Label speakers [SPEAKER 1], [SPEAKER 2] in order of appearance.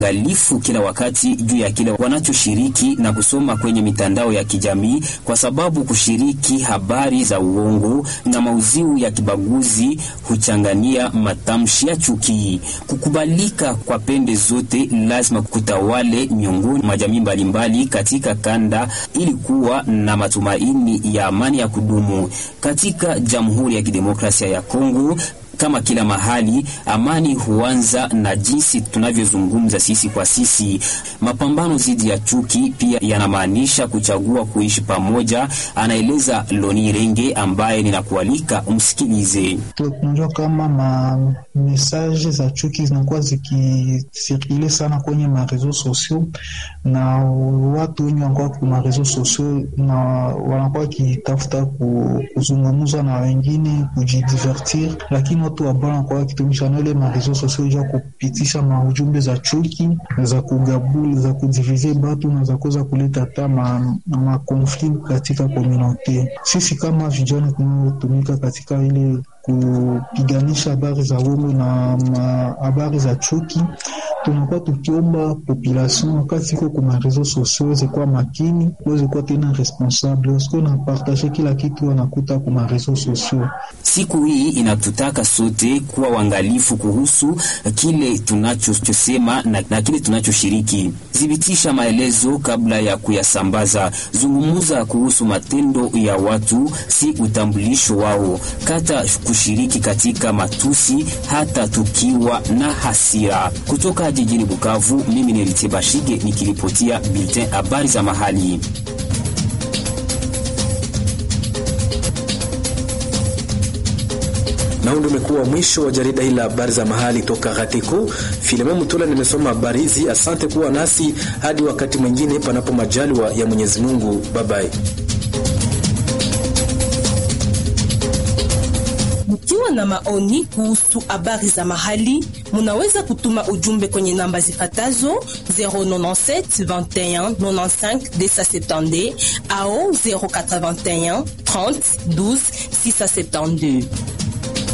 [SPEAKER 1] galifu kila wakati juu ya kile wanachoshiriki na kusoma kwenye mitandao ya kijamii, kwa sababu kushiriki habari za uongo na mauziu ya kibaguzi huchangania matamshi ya chuki. Kukubalika kwa pande zote lazima kutawale miongoni mwa jamii mbalimbali katika kanda ili kuwa na matumaini ya amani ya kudumu katika Jamhuri ya Kidemokrasia ya Kongo. Kama kila mahali, amani huanza na jinsi tunavyozungumza sisi kwa sisi. Mapambano dhidi ya chuki pia yanamaanisha kuchagua kuishi pamoja, anaeleza Loni Renge ambaye ninakualika umsikilize.
[SPEAKER 2] Tunajua kama ma mesaje za chuki zinakuwa zikisirkule sana kwenye marezo sosio, na watu wengi wanakuwa ku marezo sosio na wanakuwa wakitafuta kuzungumza na wengine kujidivertir, lakini watu ambao wanakuwa wakitumisha na ile marezo sosio ja kupitisha maujumbe za chuki za kugabuli za kudivize batu na za kuweza kuleta hata makonflit ma katika komunote. Sisi kama vijana tunaotumika katika ile kupiganisha habari za uongo na habari za chuki, tunakuwa tukiomba population wakati iko kuma reseau sociaux weze kuwa makini, weze kuwa tena responsable, wasikuwa na partage kila kitu wanakuta kuma reseau sociaux.
[SPEAKER 1] Siku hii inatutaka sote kuwa wangalifu kuhusu kile tunachosema na, na kile tunachoshiriki. Thibitisha maelezo kabla ya kuyasambaza. Zungumuza kuhusu matendo ya watu, si utambulisho wao. Kata kushiriki katika matusi hata tukiwa na hasira. Kutoka jijini Bukavu, mimi ni Ritie Bashige nikiripotia bulletin habari za mahali.
[SPEAKER 3] na huu ndio umekuwa mwisho wa jarida hili la habari za mahali toka Gateko. Filemon Mutula nimesoma habari hizi. Asante kuwa nasi hadi wakati mwingine, panapo majaliwa ya Mwenyezi Mungu. Babai.
[SPEAKER 4] Mkiwa na maoni kuhusu habari za mahali, munaweza kutuma ujumbe kwenye namba zifatazo 097 21 95 270 au 081 30 12 672.